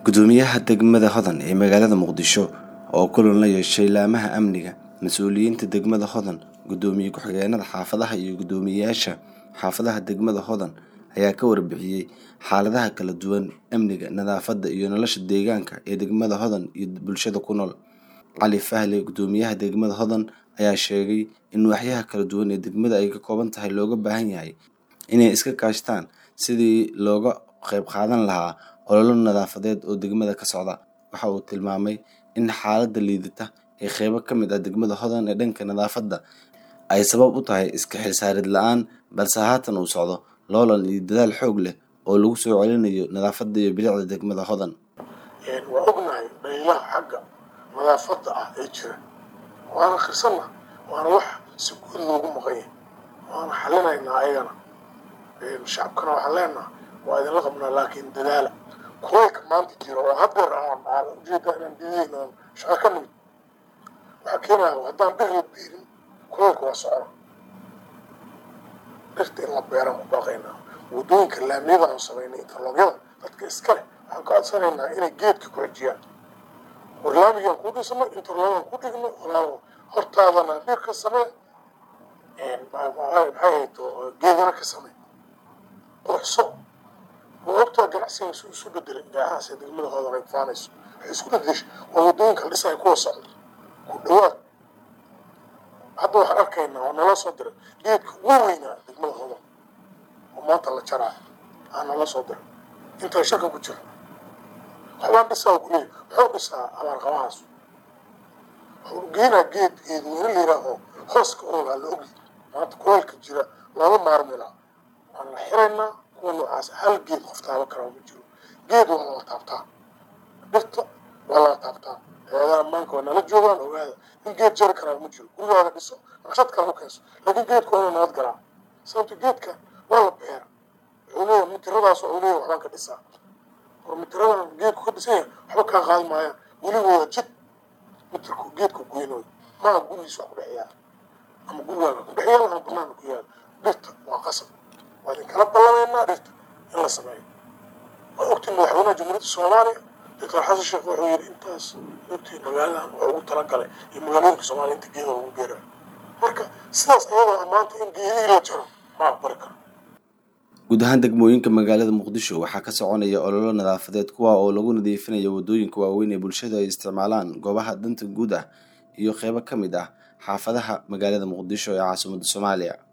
gudoomiyaha degmada hodan ee magaalada muqdisho oo kulan la yeeshay laamaha amniga mas-uuliyiinta degmada hodan gudoomiye ku-xigeenada xaafadaha iyo guddoomiyeyaasha xaafadaha degmada hodan ayaa ka warbixiyey xaaladaha kala duwan amniga nadaafadda iyo nolosha deegaanka ee degmada hodan iyo bulshada ku nool cali fahle gudoomiyaha degmada hodan ayaa sheegay in waaxyaha kala duwan ee degmada ay ka kooban tahay looga baahan yahay inay iska kaashtaan sidii looga qayb qaadan lahaa ololo nadaafadeed oo degmada ka socda waxa uu tilmaamay in xaaladda liidata ee qeybo ka mid ah degmada hodan ee dhanka nadaafadda ay sabab u tahay iska xilsaarid la-aan balse haatan uu socdo loolan iyo dadaal xoog leh oo lagu soo celinayo nadaafadda iyo bilicda degmada hodan waa ognahay dhaliilaha xagga nadaafadda ah ee jira waana khirsanna waana wax si guud loogu maqanya waana xalinaynaa ayagana shacabkana waxaan leenaha waa idinla qabnaa laakiin dadaala kulaylka maanta jira oo hadeer aan aan ujeeda inaan diidayn oon shaqo ka nimid waxaa keenaya haddaan bir la beerin kulaylka waa socona dhirta in la beeraan ku baaqaynaa wadooyinka laamiyada aan samaynay interloogyada dadka iskale waxaan ka codsanaynaa inay geedka ku xijiyaan war laamigaan ku dhisno interloogaan ku dhigno walaalo hortaadana bir ka samee maxay hayto geedana ka samee quruxso waa ogtaa ganacsiga su isu bedelay gaahaas ee degmada hoodan ay faanayso waxay isku bedeshay waa wadooyinka la dhisaya kuwa socda ku dhawaad hadda waxaan arkaynaa oo nala soo diray geedka ugu weynaa degmada hoodan oo maanta la jaraayo aa nala soo diray intaa shaka ku jira waxbaan dhisaa kuleeya wuxuu dhisaa abaarqabahaas wuxuu geenaa geed geedweyne la yihaaho hooska oogaa la ogyahay maanta kulaylka jira lama maarmilaa waan la xiraynaa kuwa noocaas hal geed qof taaba karaa ma jiro geed waa lala taabtaa dhirta waa lala taabtaa hay-adaha ammaanka waa nala joogaan ogaada in geed jari karaa ma jiro gurigaaga dhiso naqshad kale u keenso laakiin geedku waa inuu nabad galaa sababto geedka waa la beera wuxuu leeyahay mitiradaas wuxuu leeyahay waxbaan ka dhisaa war mitiradan geedku ka dhisan yahay waxba kaa qaadi maayaan weligooda jid mitirku geedku goynooyo maa gurigiis wax ku dhex yaala ama gurigaaga ku dhex yaala ama banaanka ku yaala dhirta waa qasab waa idin kala ballamaynaa dhirta in la sameeyo waa ogtiin madaxweynaha jamhuuriyadda soomaaliya doctor xasan sheekh wuxuu yidhi intaas ogtiin magaaladan waa ugu talagalay iyo magaalooyinka soomaaliya inta geeda lagu beerayo marka sidaas ayadoo maanta in geedihii la jaro ma aqbali karo guud ahaan degmooyinka magaalada muqdisho waxaa ka soconaya ololo nadaafadeed kuwa oo lagu nadiifinayo wadooyinka waaweyn ee bulshada ay isticmaalaan goobaha danta guud ah iyo qeybo ka mid ah xaafadaha magaalada muqdisho ee caasimadda soomaaliya